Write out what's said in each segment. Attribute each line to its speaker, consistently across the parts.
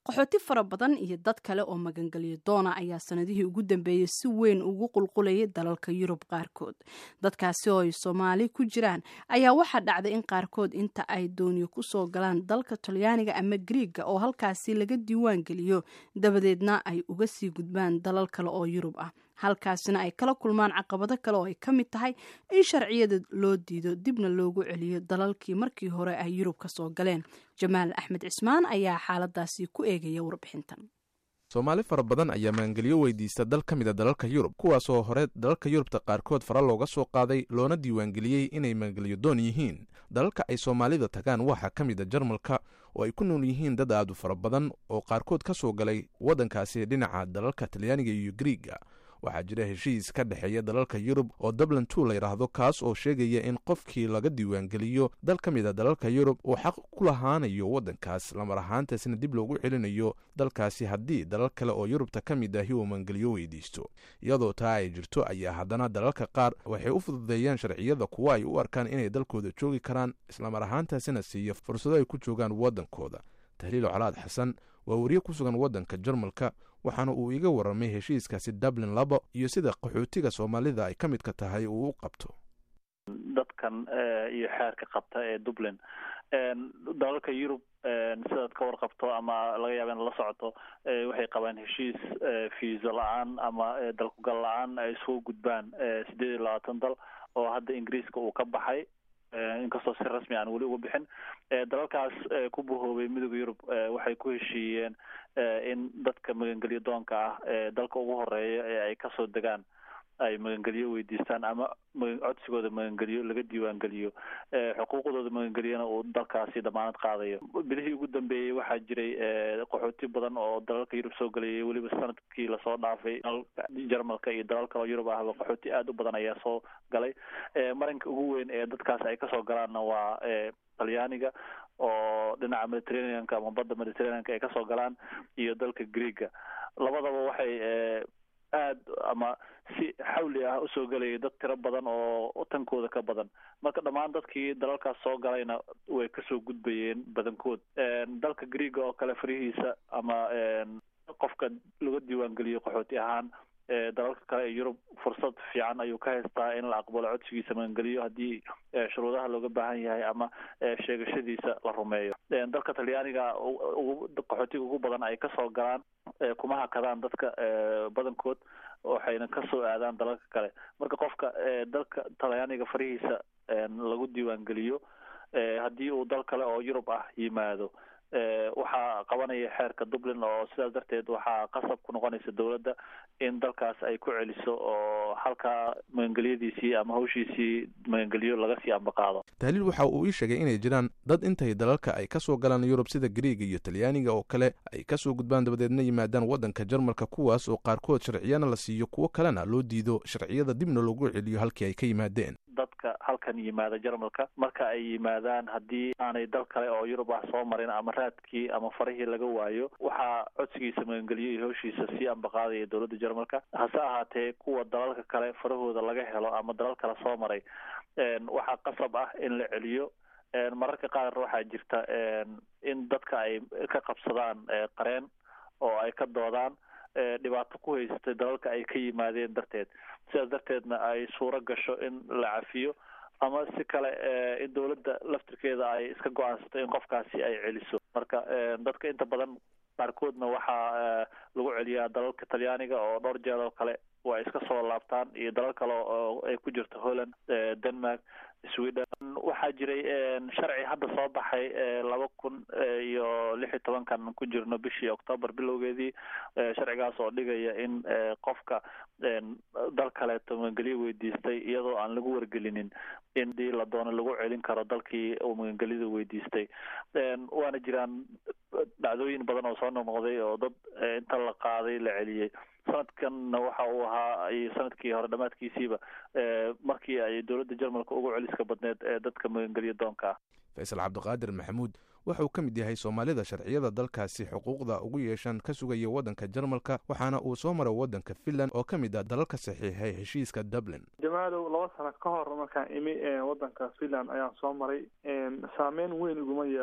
Speaker 1: qaxooti fara badan iyo dad kale oo magangelyo doona ayaa sanadihii ugu dambeeyey si weyn ugu qulqulayay dalalka yurub qaarkood dadkaasi oo ay soomaali ku jiraan ayaa waxaa dhacday in qaarkood inta ay dooniyo kusoo galaan dalka talyaaniga ama griiga oo halkaasi laga diiwaan geliyo dabadeedna ay uga sii gudbaan dalal kale oo yurub ah halkaasina ay kala kulmaan caqabado kale oo ay ka mid tahay in sharciyada loo diido dibna loogu celiyo dalalkii markii hore ay yurub ka soo galeen jamaal axmed cismaan ayaa xaaladaasi ku eegaya warbixintan
Speaker 2: soomaali fara badan ayaa magangelyo weydiista dal ka mida dalalka yurub kuwaasoo hore dalalka yurubta qaarkood fara looga soo qaaday loona diiwaangeliyey inay magangelyo doon yihiin dalalka ay soomaalida tagaan waxaa ka mida jarmalka oo ay ku nool yihiin dad aadu fara badan oo qaarkood ka soo galay waddankaasi dhinaca dalalka talyaaniga iyo griiga waxaa jira heshiis ka dhexeeya dalalka yurub oo dublin two la yidhaahdo kaas oo sheegaya in qofkii laga diiwaangeliyo dal ka mid a dalalka yurub uu xaq ku lahaanayo waddankaas lamar ahaantaasna dib loogu celinayo dalkaasi haddii dalal kale oo yurubta ka mid ahi uu maangeliyo weydiisto iyadoo taa ay jirto ayaa haddana dalalka qaar waxay u fududeeyaan sharciyada kuwa ay u arkaan inay dalkooda joogi karaan islamar ahaantaasina siiya fursado ay ku joogaan waddankooda tahliil colaad xasan waa wariye ku sugan waddanka jarmalka waxaana uu iga warramay heshiiskaasi dublin labo iyo sida qaxootiga soomaalida ay ka midka tahay uu u qabto
Speaker 3: dadkan iyo xeerka qabta ee dublin dalalka yurub sidaad ka warqabto ama laga yaaba in la socoto waxay qabaan heshiis fiisa la-aan ama dalkugal la-aan ay isugu gudbaan sideed iyo labaatan dal oo hadda ingiriiska uu ka baxay inkastoo si rasmi aan weli uga bixin dalalkaas ku bahoobay midooda yurub waxay ku heshiiyeen in dadka magangelyo doonka ah dalka ugu horeeya ee ay kasoo degaan ay magangelyo weydiistaan ama codsigooda magangelyo laga diiwaangeliyo xuquuqdooda magangelyona uu dalkaasi damaanad qaadayo bilihii ugu dambeeyey waxaa jiray qaxooti badan oo dalalka yurub soo gelayay weliba sanadkii lasoo dhaafay jarmalka iyo dalal kaloo yurub ahba qaxooti aada u badan ayaa soo galay marinka ugu weyn ee dadkaas ay kasoo galaanna waa talyaaniga oo dhinaca mediterraneanka ama badda mediterraneanka ay kasoo galaan iyo dalka greega labadaba waxay aad ama si xawli ah usoo gelayay dad tiro badan oo tankooda ka badan marka dhammaan dadkii dalalkaas soo galayna way kasoo gudbayeen badankood dalka greega oo kale farihiisa ama qofka laga diiwaangeliyo qaxooti ahaan dalalka kale ee yurub fursad fiican ayuu ka haystaa in la aqbalo codsigiisa magangeliyo haddii shuruudaha looga baahan yahay ama sheegashadiisa la rumeeyo dalka talyaaniga qaxootiga ugu badan ay kasoo galaan kuma hakadaan dadka badankood waxayna kasoo aadaan dalalka kale marka qofka dalka talyaaniga farihiisa lagu diiwaangeliyo haddii uu dal kale oo yurub ah yimaado waxaa qabanaya xeerka dublin oo sidaas darteed waxaa qasab ku noqonaysa dowladda in dalkaas ay ku celiso oo halkaa magangelyadiisii ama hawshiisii magangelyo laga sii ambaqaado
Speaker 2: tahliil waxa uu ii sheegay inay jiraan dad intay dalalka ay kasoo galaan yurub sida griiga iyo talyaaniga oo kale ay kasoo gudbaan dabadeedna yimaadaan waddanka jarmalka kuwaas oo qaarkood sharciyana la siiyo kuwo kalena loo diido sharciyada dibna loogu celiyo halkii ay ka yimaadeen
Speaker 3: dadka halkan yimaada jarmalka marka ay yimaadaan haddii aanay dal kale oo yurub ah soo marin ama raadkii ama farihii laga waayo waxaa codsigiisa magangeliyo iyo hawshiisa sii ambaqaadaya dowladda jarmalka hase ahaatee kuwa dalalka kale farahooda laga helo ama dalal kale soo maray waxaa qasab ah in la celiyo mararka qaar waxaa jirta in dadka ay ka qabsadaan qareen oo ay ka doodaan dhibaato ku haysatay dalalka ay ka yimaadeen darteed sidaas darteedna ay suuro gasho in la cafiyo ama si kale in dowladda laftirkeeda ay iska go-aansato in qofkaasi ay celiso marka dadka inta badan qaarkoodna waxaa lagu celiyaa dalalka talyaaniga oo dhowr jeer oo kale waa iska soo laabtaan iyo dalal kale oo ay ku jirto holland denmark sweden waxaa jiray sharci hadda soo baxay laba kun iyo lix iyo tobankan ku jirno bishii octoobar bilowgeedii sharcigaas oo dhigaya in qofka dal kaleeto magangelyo weydiistay iyadoo aan lagu wargelinin in dii la doono lagu celin karo dalkii uu magangelyada weydiistay waana jiraan dhacdooyin badan oo soo noqnoqday oo dad inta la qaaday la celiyey sanadkanna waxa uu ahaa sanadkii hore dhamaadkiisiiba markii ay dowladda jarmalka ugu celiska badneed ee dadka magangelyo doonka ah
Speaker 2: faysal cabdiqaadir maxamuud wuxuu ka mid yahay soomaalida sharciyada dalkaasi xuquuqda ugu yeeshaan ka sugaya waddanka jarmalka waxaana uu soo maray waddanka finland oo ka mid ah dalalka saxiixay heshiiska dublin
Speaker 4: jamaalow laba sano ka hor markaan imi waddanka finland ayaan soo maray saameyn weyn iguma yeelan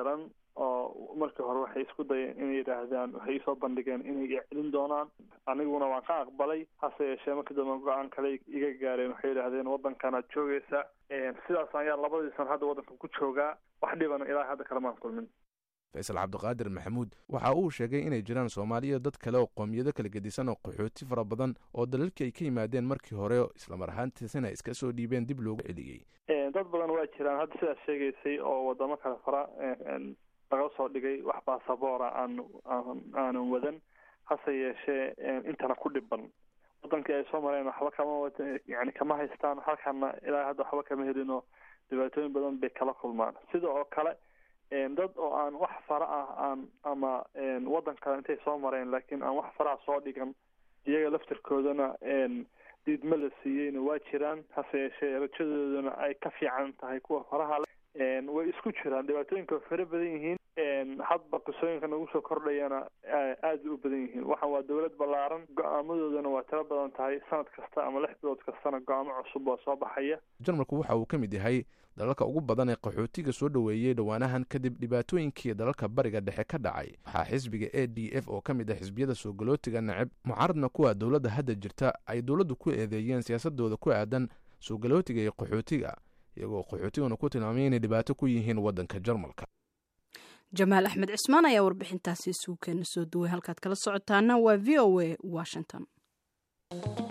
Speaker 4: oo markii hore waxay isku dayeen inay yidhaahdaan waxay isoo bandhigeen inay celin doonaan aniguna waan ka aqbalay hase yeeshee markii dambe go-aan kale iga gaareen waxay yidhaahdeen waddankanaad joogaysa sidaas ayaa labadii san hadda waddanka ku joogaa wax dhibana ilaa hadda kalamaan kulmin
Speaker 2: faysal cabdiqaadir maxamuud waxa uu sheegay inay jiraan soomaaliya dad kale oo qoomiyado kala gedisan oo qaxooti fara badan oo dalalkii ay ka yimaadeen markii hore islamar ahaantiisina iska soo dhiibeen dib loogu celiyey
Speaker 4: dad badan waa jiraan hadda sidaas sheegaysay oo wadamo kale fara laga soo dhigay wax basaboora aan aanan wadan hase yeeshee intana ku dhiban wadankii ay soo mareen waxba kama yani kama haystaan halkana ilaa hadda waxba kama helin oo dhibaatooyin badan bay kala kulmaan sida oo kale dad oo aan wax fara ah aan ama waddan kale intay soo mareen laakiin aan wax faraha soo dhigan iyaga laftirkoodana diidma la siiyeyna waa jiraan hase yeeshee rajadoodana ay ka fiican tahay kuwa faraha le way isku jiraan dhibaatooyinka way fara badan yihiin hadba qisooyinka nagu soo kordhayana aad u badan yihiin waxaan waa dowlad ballaaran go-aamadoodana waa tiro badan tahay sanad kasta ama lix bilood kastana go-aamo cusub oo soo baxaya
Speaker 2: jarmalku waxa uu ka mid yahay dalalka ugu badan ee qaxootiga soo dhoweeyey dhowaanahan kadib dhibaatooyinkii dalalka bariga dhexe ka dhacay waxaa xisbiga a d f oo ka mid ah xisbiyada soo galootiga neceb mucaaradna kuwa dowladda hadda jirta ay dowladdu ku eedeeyeen siyaasadooda ku aadan soo galootiga iyo qaxootiga iyagoo qaxootiguna ku tilmaamay inay dhibaato ku yihiin waddanka jarmalka
Speaker 1: jamaal axmed cismaan ayaa warbixintaasi isugu keena soo duway halkaad kala socotaana waa v o a washington